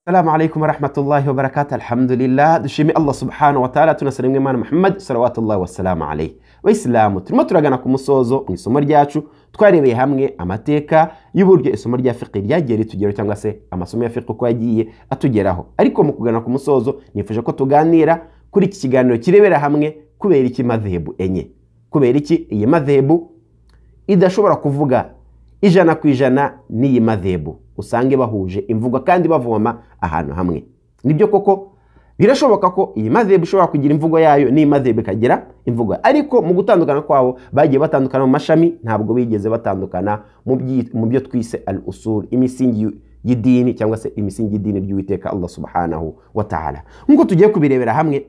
السلام عليكم ورحمة الله وبركاته الحمد لله dushime allah subhana wataala tunasara imwe imana muhammad salawatullah wasalamu alayhi bayisilamu turimo turagana ku musozo mu isomo ryacu twarebeye hamwe amateka y'uburyo isomo rya fiqi ryagiye ritugeraho cyangwa se amasomo ya fiqi uko yagiye atugeraho ariko mu kugana ku musozo nifuje ko tuganira kuri iki kiganiro kirebera hamwe kubera iki madhehebu enye kubera iki iyi madhehebu idashobora kuvuga ijana ku ijana n'iyi madhebu usange bahuje imvugo kandi bavoma ahantu hamwe nibyo koko birashoboka ko iyi madhebu ishobora kugira imvugo yayo n'iyi madhebu ikagira imvugo yayo. ariko mu gutandukana kwabo bagiye batandukana mu mashami ntabwo bigeze batandukana mu byi- mu byo twise al usul imisingi y'u- y'idini cyangwa se imisingi y'idini ry'uwiteka allah subhanahu wa ta'ala nk'uko tugiye kubirebera hamwe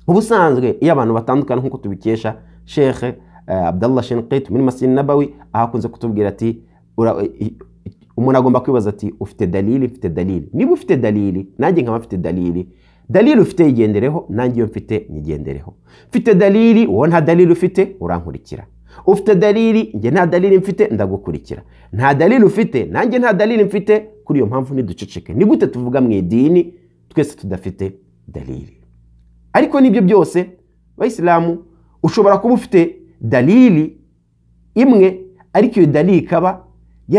ubusanzwe iyo abantu batandukana nk'uko tubikesha shekhe eh, abdallah shinqit muri masini nabawi aho akunze kutubwira ati ura- i- i- umuntu agomba kwibaza ati ufite dalili mfite dalili niba ufite dalili nanjye nkaba mfite dalili dalili ufite yigendereho nanjye iyo mfite nyigendereho mfite dalili wowe nta dalili ufite urankurikira ufite dalili njye nta dalili mfite ndagukurikira nta dalili ufite nanjye nta dalili mfite kuri iyo mpamvu niduceceke ni gute tuvuga mu idini twese tudafite dalili ariko n'ibyo byose bayisilamu ushobora kuba ufite dalili imwe ariko iyo dalili ikaba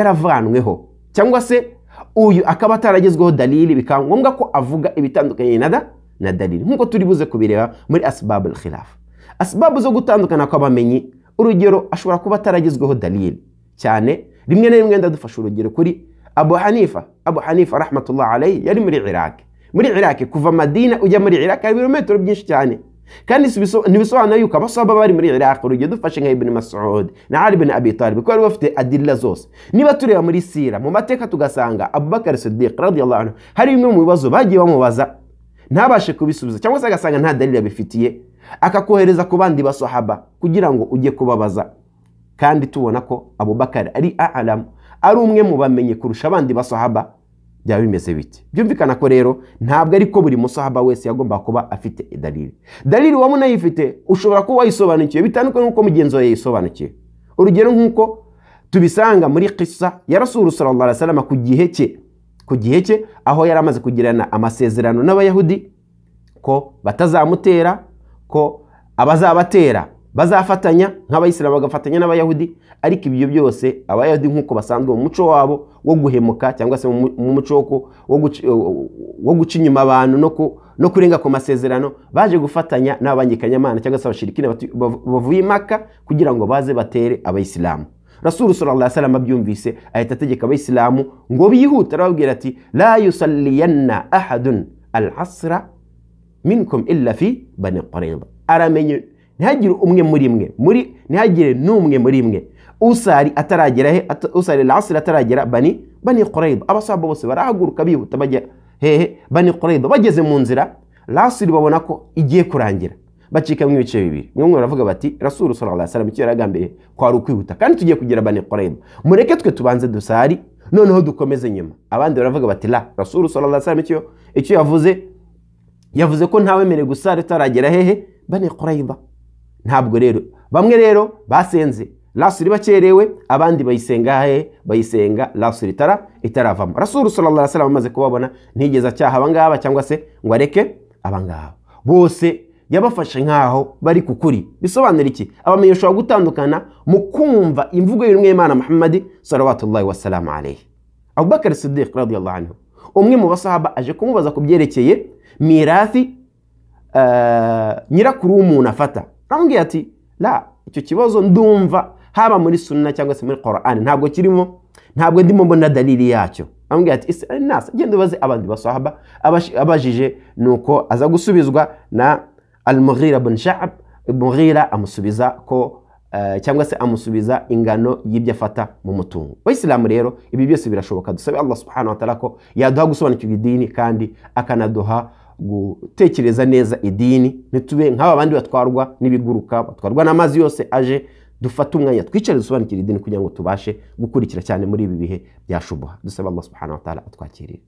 yaravanweho cyangwa se uyu akaba ataragezweho dalili bikaba ngombwa ko avuga ibitandukanye na, da, na dalili nk'uko turi buze kubireba muri asbabu alkhilaf asibabu zo gutandukana kw'abamenyi urugero ashobora kuba ataragezweho dalili cyane rimwe na rimwe ndadufasha urugero kuri abu hanifa abu hanifa rahmatullah alayhi yari muri iraki muri iraki kuva madina ujya muri iraki hari ibirometero byinshi cyane kandi si biso- ntibisobanura yuko abasaba bari muri iraq urugero dufashe nka ibn masud na ali bin abi talib kuko bari bafite adilla zose niba tureba muri sira mu mateka tugasanga abubakar sidiq radiyallahu anhu hari bimwe mu bibazo bagiye bamubaza ntabashe kubisubiza cyangwa se agasanga nta dalili abifitiye akakohereza ku bandi basahaba kugira ngo ujye kubabaza kandi tubona ko abubakar ari aalamu ari umwe mu bamenye kurusha abandi basahaba byaba bimeze bite byumvikana ko rero ntabwo ari ko buri musahaba wese yagomba kuba afite dalili dalili waba unayifite ushobora kuba wayisobanukiwe bitandukanye n'uko mugenzi wawe yayisobanukiwe urugero nk'uko tubisanga muri kisa ya rasulu sallallahu alaihi wasallam ku gihe cye ku gihe cye aho yari amaze kugirana amasezerano n'abayahudi ko batazamutera ko abazabatera bazafatanya nk'abayisilamu bagafatanya n'abayahudi ariko ibyo byose abayahudi nk'uko basanzwe mu muco wabo wo guhemuka cyangwa se mu mu- mu muco wo ku- wo guci- wo guca inyuma abantu no ku- no kurenga ku masezerano baje gufatanya n'abangikanyamana cyangwa se abashirikine batu- bav- bavuye i maka kugira ngo baze batere abayisilamu rasulu sallallahu salam abyumvise ahita ategeka abayisilamu ngo bihute arababwira ati la yusalliyanna ahadun alhasra minkum illa fi bani qurayza aramenye ntihagire umwe muri mwe muri ntihagire n'umwe muri mwe usari ataragera he at- usari alhasra ataragera bani bani qurayza abasahaba bose barahaguruka bihuta bajya hehe bani qurayza bageze mu nzira rasuli babona ko igiye kurangira bacikamo ibice bibiri bamwe baravuga bati rasuru sallallahu alaihi wasallam icyo yari agambiriye kwari ukwihuta kandi tugiye kugira bani qurayza mureke twe tubanze dusari noneho dukomeze nyuma abandi baravuga bati la rasuru sallallahu alaihi wasallam icyo icyo yavuze yavuze ko ntawemerewe gusara utaragera hehe bani qurayza ntabwo rero bamwe rero basenze rasuri bakerewe abandi bayisenga he bayisenga rasuri itara itaravamo rasuri sallallahu alaihi wasallam amaze kubabona ntigeze acyaha abangaba cyangwa se ngo areke abangaba bose yabafashe nk'aho bari ku kuri bisobanura iki abamenye ushobora gutandukana mu kumva imvugo y'umwe imana muhammadi salawatullahi wasalamu alayhi abubakar sidiq radiyallahu anhu umwe mu basahaba aje kumubaza ku byerekeye mirathi eh, nyirakuru w'umuntu afata aramubwira ati la icyo kibazo ndumva haba muri sunna cyangwa se muri Qur'an ntabwo kirimo ntabwo ndimo mbona dalili yacyo aramubwira ati ese nasa genda ubaze abandi basahaba Abash- abajije nuko aza gusubizwa na al-Mughira bin Sha'ab Mughira amusubiza ko eh, cyangwa se amusubiza ingano y'ibyo afata mu mutungo abayisilamu rero ibi byose birashoboka dusabe allah subhanahu wa ta'ala ko yaduha gusobanukirwa idini kandi akanaduha gutekereza neza idini ntitube nk'aba bandi batwarwa n'ibiguruka batwarwa n'amazi yose aje dufate umwanya twicare dusobanukire idini kugira ngo tubashe gukurikira cyane muri ibi bihe byashubuha dusaba allah subhanahu wa ta'ala atwakirire